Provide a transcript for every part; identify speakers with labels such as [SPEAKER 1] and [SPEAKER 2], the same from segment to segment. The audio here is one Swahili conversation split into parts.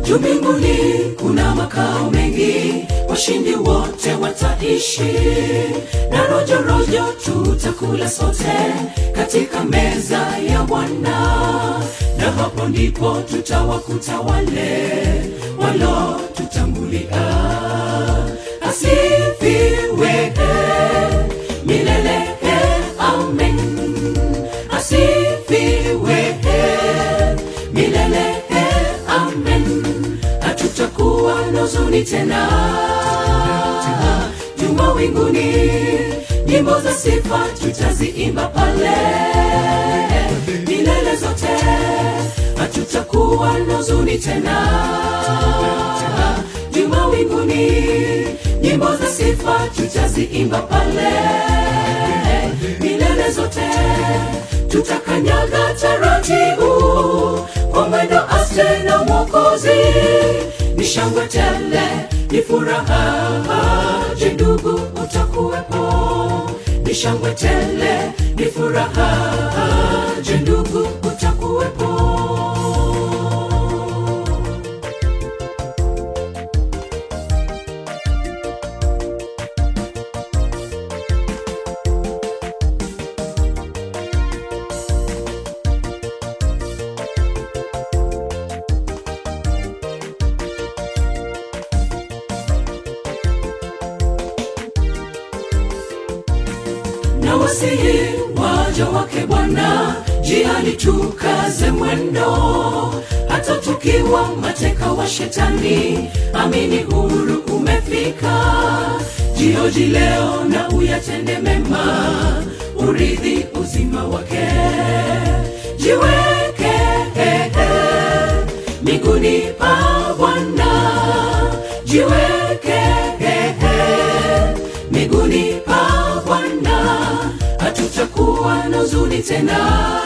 [SPEAKER 1] juu mbinguni kuna makao mengi washindi wote wataishi na rojorojo tutakula sote katika meza ya bwana na hapo ndipo tutawakuta wale walo tutangulia asifiwe milele amen asifiwe milele amen hatutakuwa na huzuni tena juma winguni nyimbo za sifa tutaziimba pale milele zote hatutakuwa na huzuni tena juma winguni nyimbo za sifa tutaziimba pale milele zote tutakanyaga taratibu kwa mwendo aste na mwokozi ni shangwe tele ni furaha je ndugu utakuwepo ni shangwe tele ni furaha je ndugu utakuwepo na wasihi waja wake Bwana, jiani tukaze mwendo, hata tukiwa mateka wa shetani, amini huru umefika. Jioji leo na uyatende mema, urithi uzima wake. Jiweke miguuni pa Bwana, jiweke miguuni pa Bwana, hatutakuwa na huzuni tena.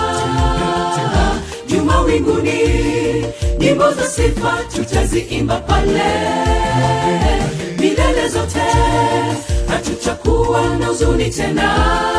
[SPEAKER 1] Juma winguni, nyimbo za sifa tutaziimba pale milele zote, hatutakuwa na huzuni tena.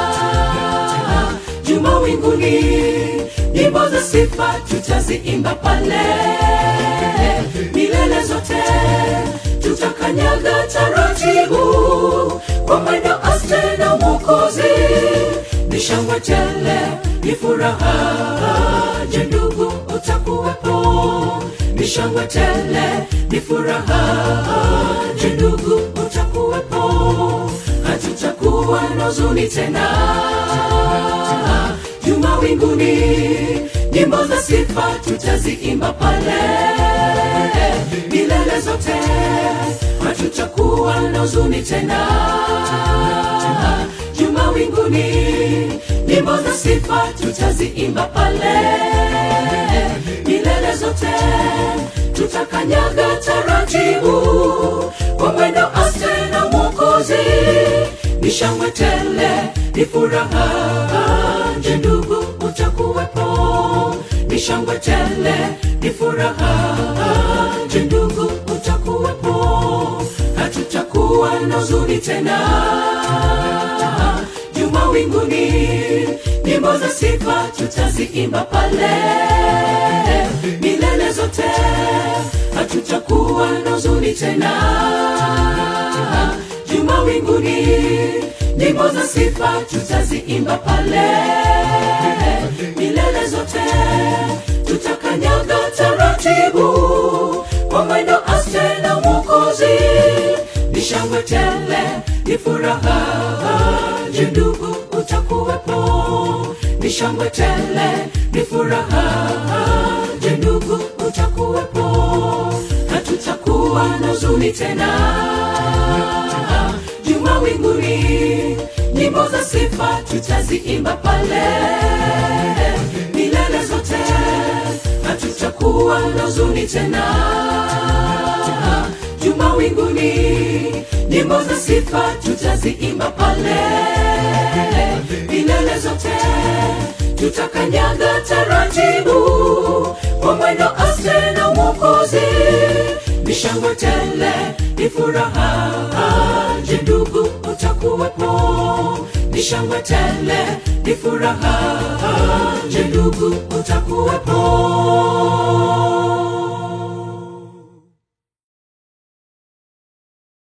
[SPEAKER 1] Juma winguni, nyimbo za sifa tutaziimba pale milele zote, tutakanyaga taratibu kwa mwendo aste na mwokozi ni shangwe tele ni furaha je ndugu utakuwepo ni shangwe tele ni furaha je ndugu utakuwepo hatutakuwa na huzuni tena juma winguni nyimbo za sifa tutaziimba pale milele zote hatutakuwa na huzuni tena juma winguni nyimbo za sifa tutaziimba pale milele zote tutakanyaga taratibu kwa mwendo aste na mwokozi ni shangwe tele ni furaha je ndugu utakuwepo ni shangwe tele ni furaha je ndugu utakuwepo hatutakuwa na huzuni tena juma winguni nyimbo za sifa tutaziimba pale milele zote hatutakuwa na huzuni tena juma winguni nyimbo za sifa tutaziimba pale milele zote tutakanyaga taratibu kwa mwendo aste na mwokozi ni shangwe tele ni furaha je ndugu utakuwepo ni shangwe tele ni furaha je ndugu utakuwepo hatutakuwa na huzuni tena juma winguni nyimbo za sifa tutaziimba pale milele zote hatutakuwa na huzuni tena juma winguni nyimbo za sifa tutaziimba pale milele zote tutakanyaga taratibu kwa mwendo aste na mwokozi ni shangwe tele ni furaha je ndugu utakuwepo ni shangwe tele ni furaha je ndugu utakuwepo